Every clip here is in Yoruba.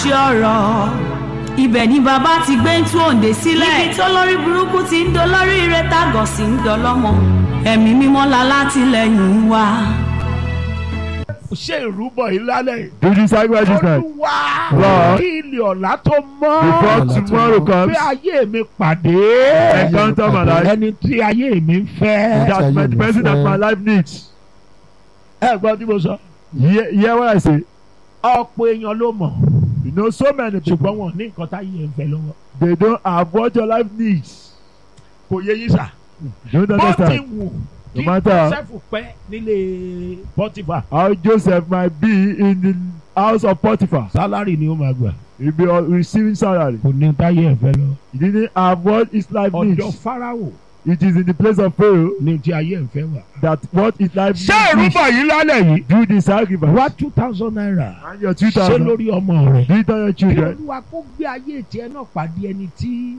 àṣẹ ọ̀rọ̀ ibẹ̀ ni bàbá ti gbé ń tú òǹdè sílẹ̀ níbi tó lórí burúkú ti ń dolórí ire tágọ̀ sí ń dọlọ́mọ ẹ̀mí mímọ́ la látìlẹ́yìn wa. ṣe ìrúbọ yìí lálẹ́ yìí. Do the sacrifice this night. olúwa Lord. kí ilé ọ̀la tó mọ́. Before tomorrow comes, bí ayé mi pàdé. encounter my life. ẹni tí ayé mi ń fẹ́. That my, the person that my life needs. ẹ gbọ́ tí mo sọ. Hear, hear what I say. ọ̀pọ̀ èèyàn ló mọ̀. You know, so many people, ṣùgbọ́n wọn ní nǹkan táyé ń fẹ́ lọ́wọ́. they don't have what your life needs. kò yé yín sà. You don't bó ti understand. wù No kí matter- joseph pẹ́ nílé pọ́tìfà. How Joseph might be in the house of Potiphar. sálárì ni ó máa gbà. He'll be uh, receiving salary. kò ní táyé ẹ̀ fẹ́ lọ. He didn't have what his life ọ̀dọ̀ needs. fáráwò It is in the place of Pharaoh ní tí ayé ẹ̀ fẹ́ wà. that what his life ṣé needs. ìrúbọ yìí lálẹ́ yìí. Do the sacrifice. wá two thousand naira. And your two ṣé thousand. lórí ọmọ rẹ̀. Do it on your kí children. olúwa kó gbé ayé tiẹ̀ náà pàdé ẹni tí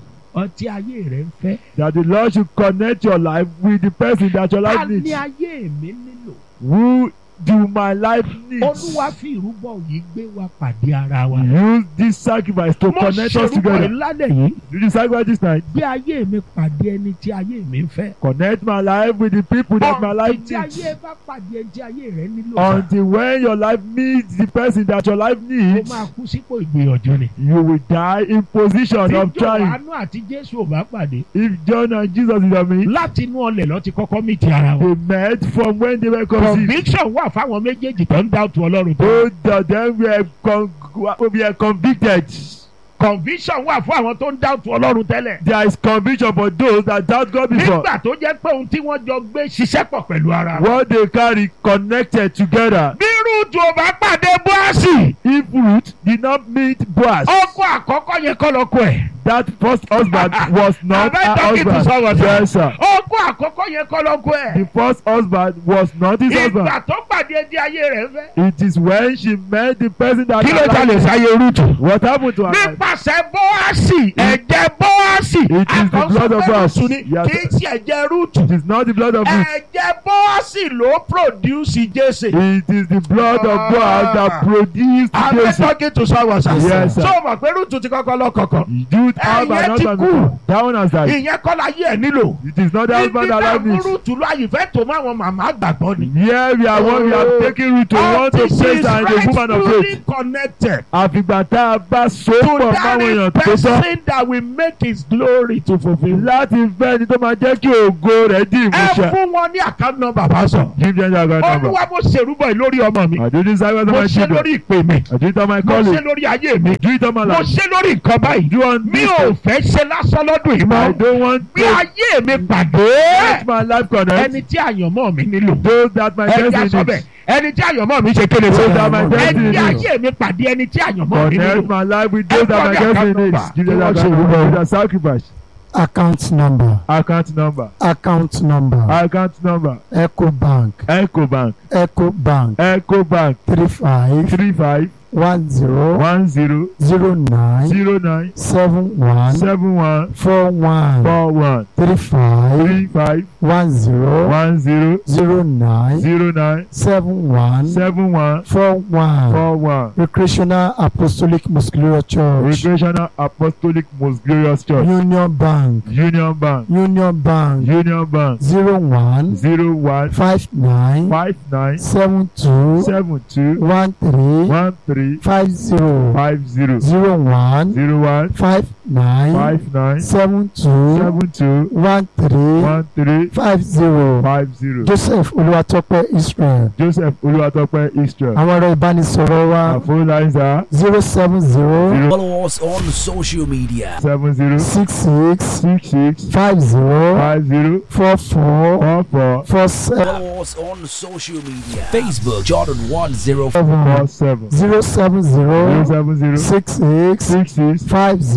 ọtí ayé rẹ̀ ń fẹ́. That the Lord should connect your life with the person that your ta life ni needs. ayé mi nílò. Who do my life needs? olúwa fi ìrúbọ yìí gbé wa pàdé ara wa. Use this sacrifice to mo connect us ṣerúbọ together. ìlànà yìí. Do the sacrifice this night. gbé ayé mi pàdé ẹni tí ayé mi ń fẹ́. Connect my life with the people that my life tí ayé needs. bá pàdé ẹni tí ayé rẹ̀ nílò. sá, Until when your life meets the person that your life ó needs, máa kú sípò ìgbìyànjú ni. you will die in position tí of trying. jòhánù àti jésù ò bá pàdé. If John and Jesus is on me, láti inú ọlẹ̀ lọ ti kọ́kọ́ mí ti ara wọn. they met from when they were conceived. conviction wà fáwọn méjèèjì tó ń dá òtún ọlọ́run tó. Both of them were, con- were convicted. conviction wà fún àwọn tó ń dá òtún ọlọ́run tẹ́lẹ̀. There is conviction for those that doubt God before. nígbà tó jẹ́ pé ohun tí wọ́n jọ gbé ṣiṣẹ́ pọ̀ pẹ̀lú ara wọn. What they carry connected together. bí rúùtù ò bá pàdé bóàsì. If Ruth did not meet Boaz, ọkọ àkọ́kọ́ yẹn kọ́ lọ́kọ ẹ̀. that first husband was not Am I her talking to husband. someone, sir? Yes, sir. ọkọ àkọ́kọ́ yẹn kọ́ lọ́kọ ẹ̀. The first husband was not his husband. ìgbà tó pàdé di ayé rẹ̀ fẹ́. It is when she met the person that. kí ló jalè sáyé rúùtù. What happened to her? life? nípasẹ̀ bóàsì ẹ̀jẹ̀ bóàsì. It is the blood of us. Rúùtù ni Yes. kì í ṣe ẹ̀jẹ̀ rúùtù. It is not the blood of Ruth. ẹ̀jẹ̀ bóàsì ló produce jésè. It is the blood of Boaz that produced I'm Jesse. talking to someone sir. Yes, sir. so mọ̀ pé rúùtù ti kọ́kọ́ lọ́kọ̀ọ̀kan. Youth have Ẹ̀yẹ an ti husband kú. before. That one has died. ìyẹn kọ́ la yé ẹ̀ nílò. It is not the husband that life Ibi needs. náà rúùtù lọ àyìnfẹ́ tó máa wọn màmá gbàgbọ́ ni. Here we are one we are taking root to want to Until place she her in is the woman of rightfully faith. connected Àfìgbà tá a bá so to pọ̀ that máwọn èèyàn tó tọ́. person that will make his glory to fulfil. Láti fẹ́ ni tó máa jẹ́ kí ògo rẹ̀ di ẹ ìmúṣẹ. fún wọn ní account number bá sọ. Give them your account number. olúwa mo ṣèrúbọ yìí lórí ọmọ mi. I do this sacrifice on mo my ṣe children. lórí ìpè mi. I do it on my mo ṣe colleague. lórí ayé mi. Do it on my mo life. ṣe lórí nǹkan báyìí. Do on mi this. ò fẹ́ ṣe lásán lọ́dún yìí I mọ́. don't want bí to ayé mi pàdé. let my life connect. ẹni tí àyànmọ́ mi nílò. Those that my ẹni tí a destiny sọ bẹ́ẹ̀ needs. ẹni tí àyànmọ́ mi ṣe kéde Those fún that my ẹni destiny tí needs. ayé mi pàdé ẹni tí àyànmọ́ mi Connect nílò. my life with those that my Everybody account destiny needs. number. Give them Kí your wọ́n ṣe account ìrúbọ. number. With a sacrifice. account number Account number. account number Account number. ecobank Ecobank. ecobank Ecobank. three five Three five one zero one zero zero nine zero nine seven one seven one four one four one three five three five one zero one zero zero nine zero nine seven one seven one four one four one. recreational apostolic muscular church Recreational Apostolic Most Glorious Church. union bank Union Bank. union bank Union Bank. zero one Zero one five nine five nine seven two seven two one three one three five zero five zero zero one zero one five nine five nine seven two seven two one three one three five zero five zero. joseph olúwatọ́pẹ́ israel Joseph Olúwatópẹ́ Israel. àwọn ọ̀rọ̀ ìbánisọ̀rọ̀ wa Our phone lines are zero seven zero zero Follow us on social media. seven zero six six six six five zero five zero four four four four four seven Follow us on social media. Facebook Jordan 105. four seven zero seven zero zero seven zero six six six six five zero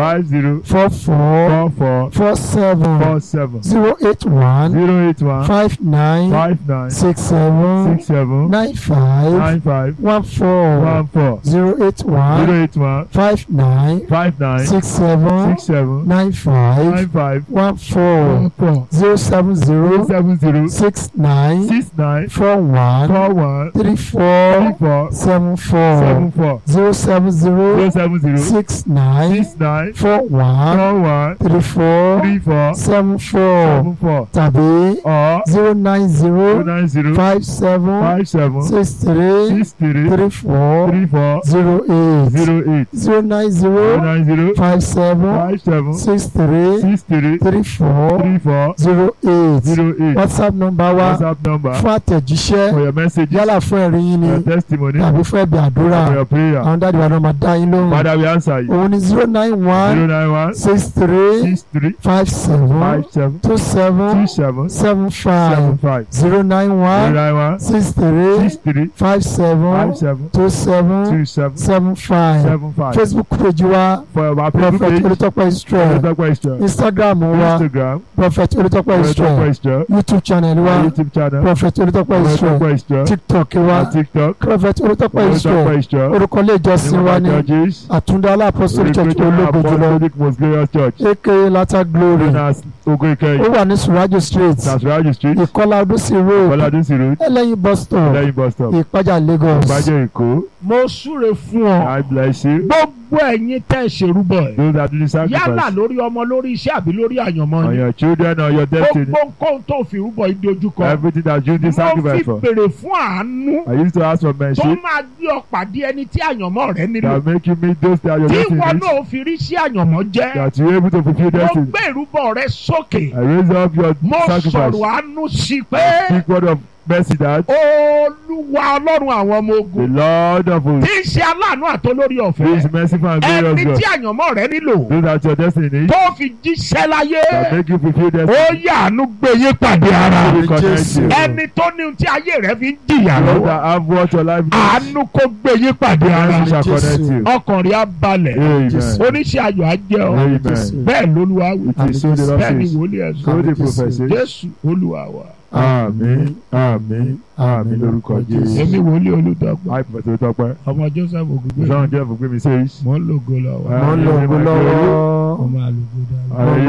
five zero four four four four four seven four seven zero eight one zero eight one five nine five nine six seven six seven nine five nine five one four one four zero eight one zero eight one five nine five nine six seven six seven nine five nine five one four one four zero seven zero zero seven zero six nine six nine four one four one three three four four seven seven four four zero seven zero zero seven zero six nine six nine four one four one three four three four seven four seven four tàbí or zero nine zero zero nine zero five seven five seven six three six three three four three four zero eight zero eight zero nine zero zero nine zero five seven five seven six three six three three four three four zero eight zero eight whatsapp number wa whatsapp number fún àtẹ̀jíṣẹ́ for your messages yálà fún ẹ̀rí yín ni your testimony tàbí fún ẹ̀bì àdúrà for your prayer àwọn dáàdi wa náà máa dá yín lóhùn father we answer you òun ni zero nine zero one nine one six three six three five seven five seven two two seven seven seven seven five five zero nine zero one nine one six three six three five seven five seven two seven two seven seven five seven five facebook page wa for our prophet Facebook page olùtọ́pẹ́ israel Olùtọ́pẹ́ question instagram wa Instagram prophet olùtọ́pẹ́ Olùtọ́pẹ́ israel question youtube channel wa YouTube channel prophet olùtọ́pẹ́ israel Olùtọ́pẹ́ question tiktok wa and TikTok prophet olùtọ́pẹ́ Olùtọ́pẹ́ israel question orúkọ ilé ìjọsìn wa ní churches àtúndá apostolic church ológun jùlọ Apostolic Most Glorious Church aka lata glory known as Ogo ó Ikeyi wà ní surajo street Nasiraji Street ìkọlà ọdúnsì road Bọ́ládúnsì Road ẹlẹ́yin bus stop lẹ́yìn bus stop ìpájà lagos Ìbàjẹ́ Èkó mo súre fún ọ I bless you gbogbo ẹ̀yin tẹ́ ẹ ṣerúbọ ẹ̀ those that do the yálà sacrifice lórí ọmọ lórí iṣẹ́ àbí lórí àyànmọ́ on ni your children or your destiny gbogbo nǹkan tó fi rúbọ yìí dojúkọ everything that you do mo sacrifice fi for béèrè fún àánú I used to ask for tó mercy máa gbé ọ pàdé ẹni tí àyànmọ́ rẹ nílò that make you meet those that your tí destiny ìwọ needs náà fi rí sí àyànmọ́ jẹ́ that you able to fulfill mo destiny gbé ìrúbọ rẹ sókè I raise up your mo sacrifice sọ̀rọ̀ àánú sí i pé speak word of mercy that olúwa ọlọ́run àwọn ọmọ the ogun Lord of hosts tí ń ṣe aláàánú àtolórí is ọ̀fẹ́ merciful and glorious ẹni God tí àyànmọ́ rẹ nílò those that your destiny needs tó fi jíṣẹ́ láyé that make you fulfill ó destiny yàánú gbé yín pàdé ara will connect you ẹni tó ní ohun tí ayé rẹ fi ń jìyà those lọ́wọ́ that have what your life needs àánú kó gbé yín pàdé ara mercy shall connect you ọkàn rẹ á balẹ̀ amen oníṣẹ́ ayọ̀ á jẹ́ ọ amen bẹ́ẹ̀ lolúwa wí it is so the Lord bẹ́ẹ̀ ni says wòlíì ẹ̀ so sọ the prophet says jésù olúwa wa àmín àmín àmín lórúkọ Jésù èmi wòlíì olùdọ́gba àìpẹ́ tó tọpẹ́ ọmọ joseph ògùngbè sọ́run jẹ́ fún gbé mi sẹ́yìn. mò ń lògo lọ́wọ́ mo ń lo ògùn lọ́wọ́ ọmọ àlùkò dáadáa. Hallelujah.